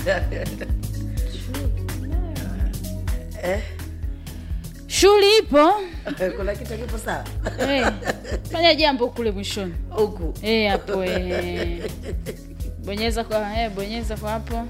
eh? shughuli ipo kuna kitu kipo sawa Eh, fanya jambo kule mwishoni huku Eh, hapo eh. bonyeza kwa eh, bonyeza kwa hapo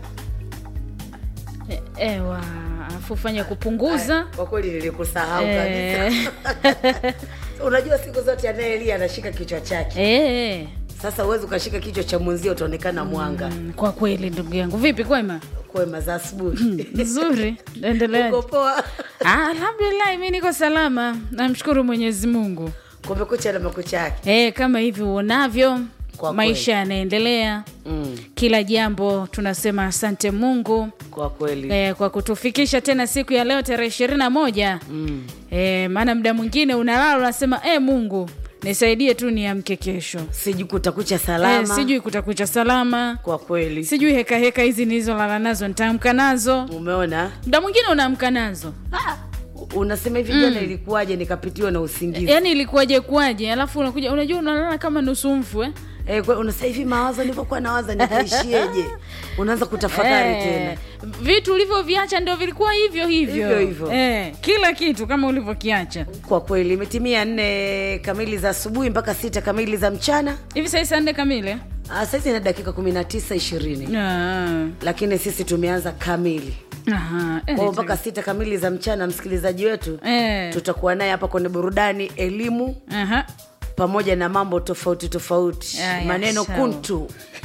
Eh, ewa afu fanya kupunguza kwa kweli nilikusahau Eh. kabisa unajua siku zote anayelia anashika kichwa chake Eh, sasa huwezi ukashika kichwa cha mwenzio utaonekana mwanga mm, kwa kweli ndugu yangu vipi kwema kwema za asubuhi nzuri endelea uko poa Ah, alhamdulillah mi niko salama namshukuru mwenyezi mungu kumekucha na makucha yake e, kama hivi uonavyo Kwa maisha yanaendelea mm, kila jambo tunasema asante mungu kwa kweli e, kwa kutufikisha tena siku ya leo tarehe ishirini na moja mm. e, maana muda mwingine unalala unasema e, mungu nisaidie tu niamke kesho sijui kutakucha e, salama sijui kutakucha salama kwa kweli sijui heka heka hizi nilizolala nazo nitaamka nazo umeona muda mwingine unaamka nazo unasema hivi jana ilikuwaje nikapitiwa na usingizi yaani ilikuwaje kuwaje alafu unakuja unajua unalala kama nusu mfu eh? Eh, kwa- unasema hivi mawazo nilivyokuwa nawaza nitaishieje unaanza kutafakari Eh, tena vitu ulivyoviacha ndio vilikuwa hivyo hivyo Hivyo hivyo. Eh, kila kitu kama ulivyokiacha kwa kweli imetimia nne kamili za asubuhi mpaka sita kamili za mchana hivi sahii saa nne kamili Ah, saizi na dakika kumi na tisa ishirini Ah, lakini sisi tumeanza kamili aha, eh, kwao mpaka sita kamili za mchana msikilizaji wetu eh, tutakuwa naye hapa kwenye burudani elimu aha. pamoja na mambo tofauti tofauti Aya, maneno sawa. kuntu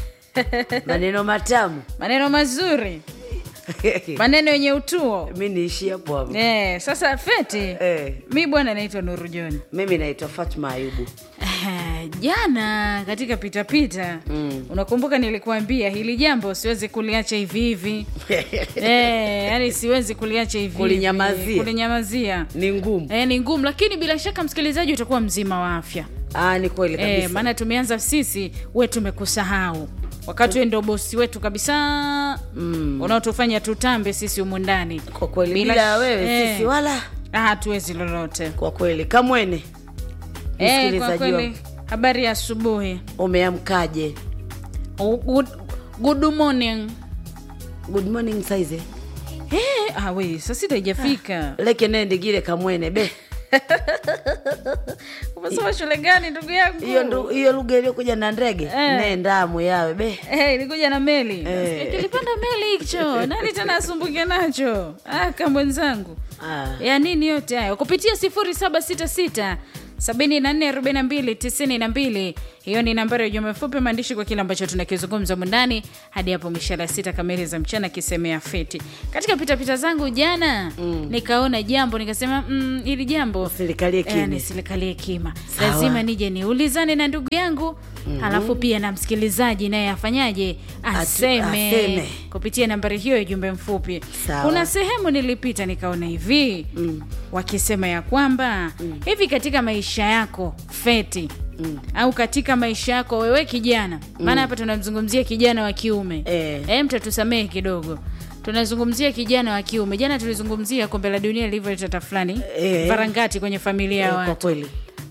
maneno matamu maneno mazuri maneno yenye utuo mi niishi hapo hapo eh, sasa feti eh, mi bwana naitwa nuru joni mimi naitwa fatma ayubu Eh, jana katika pitapita Mm. unakumbuka nilikuambia hili jambo siwezi kuliacha hivi hivi eh, yani siwezi kuliacha hivi Kulinyamazia. hivi. kulinyamazia ni ngumu eh, ni ngumu lakini bila shaka msikilizaji utakuwa mzima wa afya ah, ni kweli kabisa eh, maana tumeanza sisi we tumekusahau wakati we ndo bosi wetu kabisa mm. unaotufanya tutambe sisi humu ndani kwa kweli Bila bila, sh- wewe eh. sisi wala Ah, hatuwezi lolote kwa kweli kamwene eh, kwa msikilizaji kweli wangu habari ya asubuhi umeamkaje Oh, good, good morning good morning saize Eh, ah, we saa sita ijafika leke nendigile kamwene be umesoma shule gani ndugu yangu hiyo ndu- hiyo lugha iliyokuja na ndege Eh. nendamu yawe be Eh, ilikuja na meli Eh. kilipanda meli hicho nani tena asumbuke nacho aka mwenzangu ah. ya nini yote hayo kupitia sifuri saba sita sita sabini na nne arobaini na mbili tisini na mbili hiyo ni nambari ya ujumbe mfupi maandishi kwa kile ambacho tunakizungumza mundani hadi hapo mishara sita kamili za mchana kisemea feti katika pitapita zangu jana mm. nikaona jambo nikasema mm, ili jambo serikali Eh, kimya nisilikalie kima Sawa. lazima nije niulizane na ndugu yangu mm-hmm. halafu pia na msikilizaji naye afanyaje aseme, aseme. kupitia nambari hiyo ya jumbe mfupi Sawa. kuna sehemu nilipita nikaona hivi mm. wakisema ya kwamba mm. hivi katika maisha yako feti Mm. au katika maisha yako wewe kijana maana hapa tunamzungumzia kijana wa kiume Eh. e, mtatusamehe kidogo tunazungumzia kijana wa kiume jana tulizungumzia kombe la dunia lilivyoleta tata fulani Eh. varangati kwenye familia ya Eh, watu kwa kweli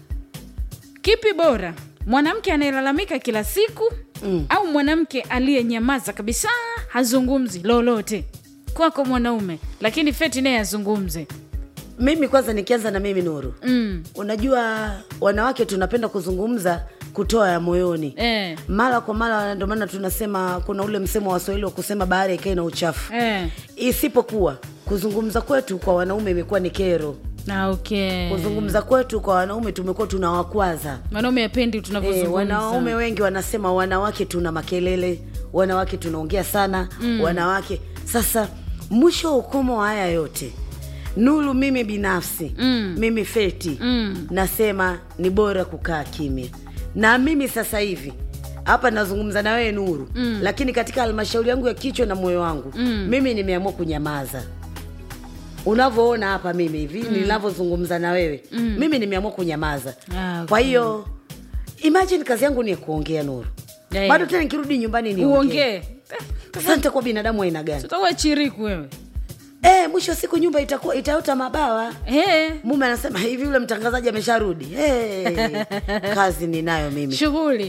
kipi bora mwanamke anayelalamika kila siku Mm. au mwanamke aliyenyamaza kabisa hazungumzi lolote kwako mwanaume lakini feti naye azungumze mimi kwanza nikianza na mimi nuru mm. unajua wanawake tunapenda kuzungumza kutoa ya moyoni eh. mara kwa mara ndio maana tunasema kuna ule msemo wa waswahili wa kusema bahari ikae na uchafu Eh. isipokuwa kuzungumza kwetu kwa wanaume imekuwa ni kero Ah, okay. kuzungumza kwetu kwa wanaume tumekuwa tunawakwaza mwanaume apendi e, tunavyozungumza wanaume wengi wanasema wanawake tuna makelele wanawake tunaongea sana mm. wanawake sasa mwisho wa ukomo wa haya yote nulu mimi binafsi Mm. mimi feti Mm. nasema ni bora kukaa kimya na mimi sasa hivi hapa nazungumza na wewe nuru mm. lakini katika halmashauri yangu ya kichwa na moyo wangu mm. mimi nimeamua kunyamaza unavyoona hapa mimi hivi mm. ninavyozungumza na wewe mm. mimi nimeamua kunyamaza Ah, okay. kwa hiyo imagine kazi yangu ni ya kuongea nuru Yeah. bado tena nikirudi nyumbani niongee uongee sante kwa binadamu aina gani tutakuwa chiriku wewe e, mwisho wa siku nyumba itakuwa itaota mabawa Eh, mume anasema hivi yule mtangazaji amesharudi hey, kazi ninayo mimi shughuli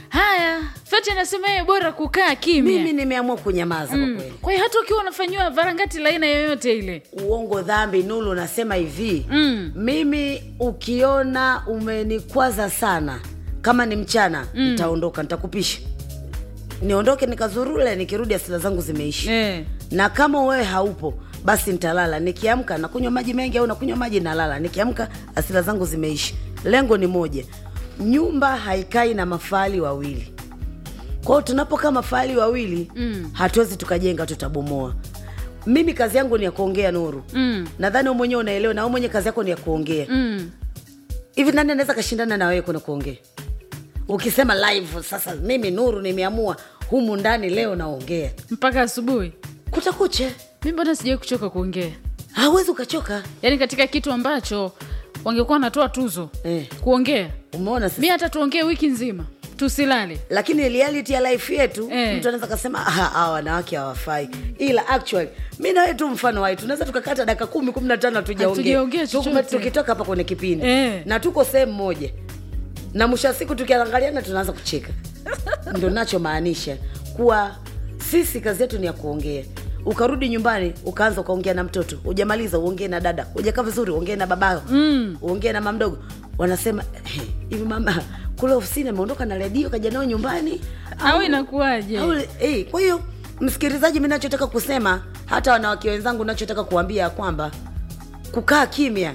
haya feti anasema yeye bora kukaa kimya mimi nimeamua kunyamaza kwa kweli kwa hiyo hata ukiwa unafanyiwa varangati la aina yoyote ile uongo dhambi nulu nasema hivi Mm. mimi ukiona umenikwaza sana kama ni mchana mm. nitaondoka nitakupisha niondoke nikazurule nikirudi asila zangu zimeishi eh. na kama wewe haupo basi nitalala nikiamka nakunywa maji mengi au nakunywa maji nalala nikiamka asila zangu zimeishi lengo ni moja nyumba haikai na mafahali wawili kwao tunapokaa mafahali wawili mm. hatuwezi tukajenga tutabomoa mimi kazi yangu ni ya kuongea nuru Mm. nadhani wewe mwenyewe unaelewa na wewe mwenyewe kazi yako ni ya kuongea Mm. hivi nani anaweza kashindana na wewe kuna kuongea ukisema live sasa mimi nuru nimeamua humu ndani leo naongea mpaka asubuhi kutakuche mi mbona sijawai kuchoka kuongea hawezi ukachoka yaani katika kitu ambacho wangekuwa wanatoa tuzo Eh. kuongea umeona sasa mi hata tuongee wiki nzima tusilale lakini reality ya life yetu Eh. mtu anaweza kasema "Ah, hawa wanawake hawafai ila actually mi nawe tu mfano wai tunaweza tukakata dakika kumi kumi na tano Hatujaongea hatujaongea chochote. Tukume- tukitoka hapa kwenye kipindi Eh. na tuko sehemu moja na mwisho wa siku tukiangaliana tunaanza kucheka ndo nachomaanisha kuwa sisi kazi yetu ni ya kuongea ukarudi nyumbani ukaanza ukaongea na mtoto ujamaliza uongee na dada ujakaa vizuri uongee na babao mm. uongee na mamdogo wanasema "Eh, hivi mama kule ofisini ameondoka na redio kaja nao nyumbani au inakuwaje au, eh, kwa hiyo msikilizaji mi nachotaka kusema hata wanawake wenzangu nachotaka kuambia ya kwamba kukaa kimya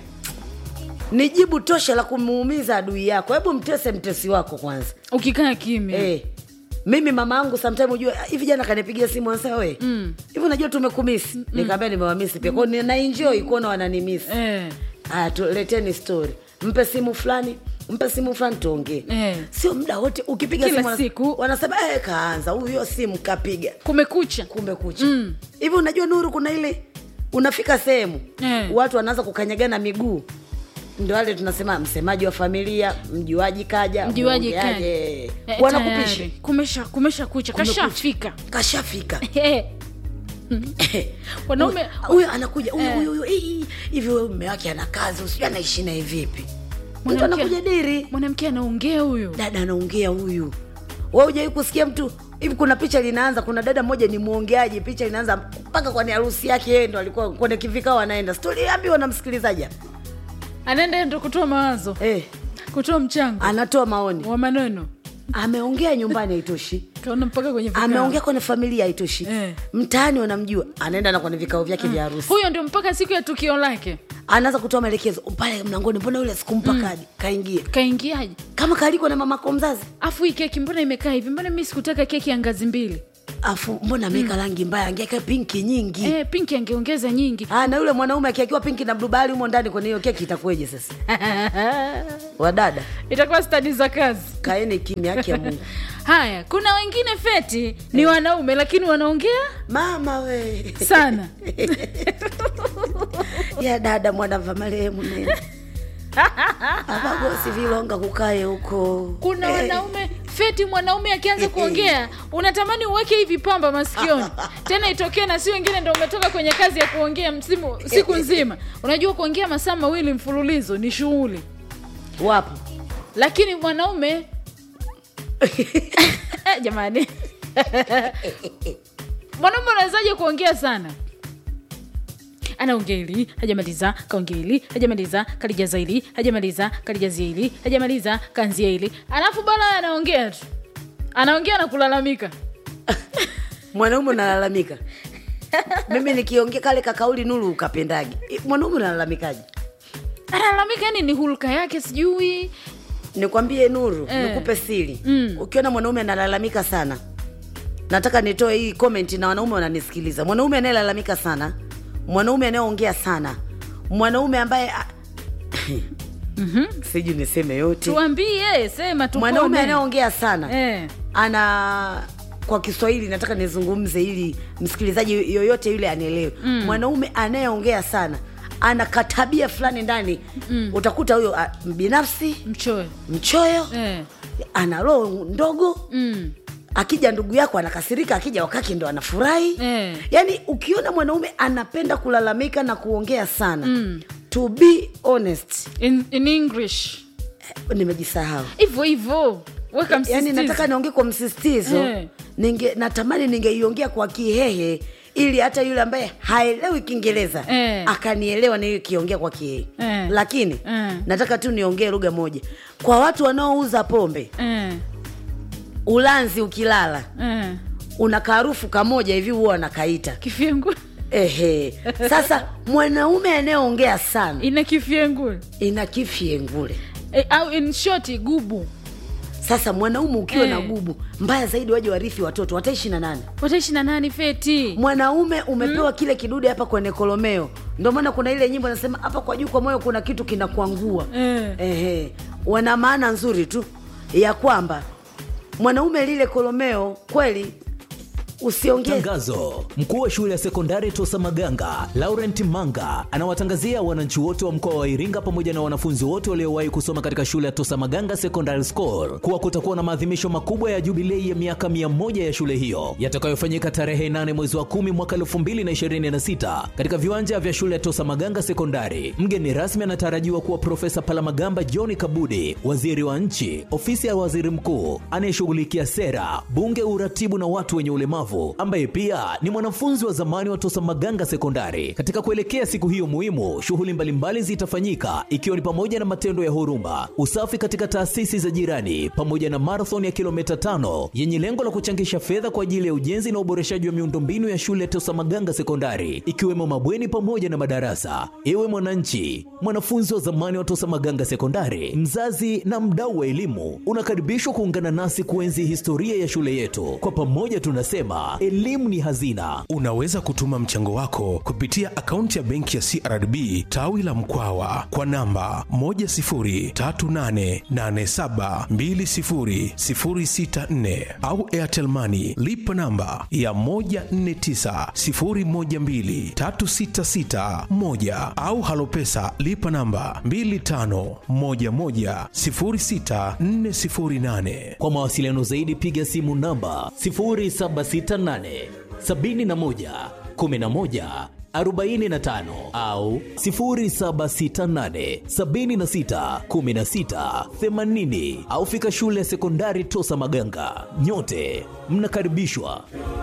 ni jibu tosha la kumuumiza adui yako hebu mtese mtesi wako kwanza ukikaa kimya Eh, mimi mama yangu sometime ujue "Ah, hivi jana kanipigia simu anasema we hivi unajua tumekumisi mm. nikaambia nimewamisi pia kwao naenjoi kuona wananimisi Eh. aya tuleteni story mpe simu fulani mpe simu fulani tuongee Eh. sio muda wote ukipiga Kila simu wana- siku. wanasema eh, kaanza huyo simu kapiga kumekucha kumbe kucha hivi unajua nuru kuna ile unafika sehemu Eh. watu wanaanza kukanyagana miguu ndo wale tunasema msemaji wa familia mjuaji kaja Mjuaji mwongeaje. kaja. Eh, wanakupisha tayari. kumesha kumesha kucha Kumekucha. kashafika kashafika Eh. wanaume huyo anakuja huyu Eh. huyu huyu "Ii, hivi huyo mume wake ana kazi usijui anaishi naye vipi mtu Mwanamke- anakuja diri mwanamke anaongea huyu dada anaongea huyu we ujawai kusikia mtu hivi kuna picha linaanza kuna dada mmoja ni mwongeaji picha linaanza mpaka kwenye harusi yake yeye ndo alikuwa kwenye kivikao anaenda stori ambiwa na msikilizaji hapa. anaenda ndo kutoa mawazo eh, kutoa mchango anatoa maoni wa maneno ameongea nyumbani haitoshi kaona mpaka kwenye vikao. ameongea kwenye familia haitoshi Eh. mtaani wanamjua anaenda na kwenye vikao vyake vya harusi huyo ndio mpaka siku ya tukio lake anaanza kutoa maelekezo pale mlangoni mbona yule sikumpa kadi kaingia kaingiaje kama kaliko na mamako mzazi afu hii keki mbona imekaa hivi mbona mi sikutaka keki ya ngazi mbili afu mbona ameweka rangi mbaya angeka pinki nyingi eh, pinki angeongeza nyingi Ah, na yule mwanaume akiakiwa pinki na blue bahari humo ndani kwenye hiyo keki itakuweje sasa wadada itakuwa stadi za kazi kaeni kimya haki ya mungu haya kuna wengine feti ni wanaume lakini wanaongea mama we sana ya dada mwana va marehemu nene apagosi vilonga kukaye huko kuna Eh, wanaume feti mwanaume akianza kuongea unatamani uweke hivi pamba masikioni tena itokee na si wengine ndo umetoka kwenye kazi ya kuongea msimu siku nzima unajua kuongea masaa mawili mfululizo ni shughuli wapo lakini mwanaume jamani mwanaume unawezaje kuongea sana anaongea hili hajamaliza kaongea hili hajamaliza kalijaza hili hajamaliza kalijazia hili hajamaliza kanzia hili alafu bala anaongea tu anaongea na kulalamika mwanaume unalalamika mimi nikiongea kale kakauli nulu ukapendagi mwanaume unalalamikaji analalamika yani ni hulka yake sijui nikwambie nuru Eh. nikupe siri Mm. ukiona mwanaume analalamika sana nataka nitoe hii comment na wanaume wananisikiliza mwanaume anayelalamika sana mwanaume anayeongea sana mwanaume ambaye a- siju niseme yote tuambie sema mwanaume tupone anayeongea sana eh. ana kwa kiswahili nataka nizungumze ili msikilizaji yoyote yule anielewe mm. mwanaume anayeongea sana ana katabia fulani ndani mm. utakuta huyo a, binafsi mchoyo mchoyo eh. ana roho ndogo mm. akija ndugu yako anakasirika akija wakake ndo anafurahi Eh. yaani ukiona mwanaume anapenda kulalamika na kuongea sana mm. to be honest in, in english nimejisahau hivyo hivyo Weka yani msisitizo. nataka niongee kwa msisitizo Eh. ninge natamani ningeiongea kwa kihehe ili hata yule ambaye haelewi kiingereza Eh. akanielewa nikiongea kwa kihehe Eh. lakini Eh. nataka tu niongee lugha moja kwa watu wanaouza pombe Eh, ulanzi ukilala eh. una kaharufu kamoja hivi huwa wanakaita kifyengu ehe sasa mwanaume anayeongea sana ina kifyengu ina kifyengule eh, au in short gubu sasa mwanaume ukiwa Eh. na gubu mbaya zaidi waje warithi watoto wataishi na nani wataishi na nani feti mwanaume umepewa kile kidude hapa kwenye kolomeo ndio maana kuna ile nyimbo nasema hapa kwa juu kwa moyo kuna kitu kinakuangua Eh. Ehe. wana maana nzuri tu ya kwamba mwanaume lile kolomeo kweli usiongee Tangazo: mkuu wa shule ya sekondari Tosa Maganga Laurent Manga anawatangazia wananchi wote wa mkoa wa Iringa pamoja na wanafunzi wote waliowahi kusoma katika shule ya Tosa Maganga Secondary School kuwa kutakuwa na maadhimisho makubwa ya jubilei ya miaka 100 ya shule hiyo yatakayofanyika tarehe 8 mwezi wa 10 mwaka 2026 katika viwanja vya shule ya Tosa Maganga Sekondari. Mgeni rasmi anatarajiwa kuwa Profesa Palamagamba John Kabudi, waziri wa nchi, ofisi ya waziri mkuu anayeshughulikia sera, bunge, uratibu na watu wenye ulemavu, ambaye pia ni mwanafunzi wa zamani wa Tosa Maganga Sekondari. Katika kuelekea siku hiyo muhimu, shughuli mbalimbali zitafanyika ikiwa ni pamoja na matendo ya huruma, usafi katika taasisi za jirani, pamoja na marathon ya kilomita tano yenye lengo la kuchangisha fedha kwa ajili ya ujenzi na uboreshaji wa miundombinu ya shule ya Tosa Maganga Sekondari, ikiwemo mabweni pamoja na madarasa. Ewe mwananchi, mwanafunzi wa zamani wa Tosa Maganga Sekondari, mzazi na mdau wa elimu, unakaribishwa kuungana nasi kuenzi historia ya shule yetu. Kwa pamoja tunasema elimu ni hazina. Unaweza kutuma mchango wako kupitia akaunti ya benki ya CRDB tawi la Mkwawa kwa namba 10388720064 au Airtel Money lipa namba ya 1490123661 au Halopesa lipa namba 25110648. Kwa mawasiliano zaidi piga simu namba 0768 71 11 45 au 0768 76 16 80 au fika shule ya sekondari Tosa Maganga. Nyote mnakaribishwa.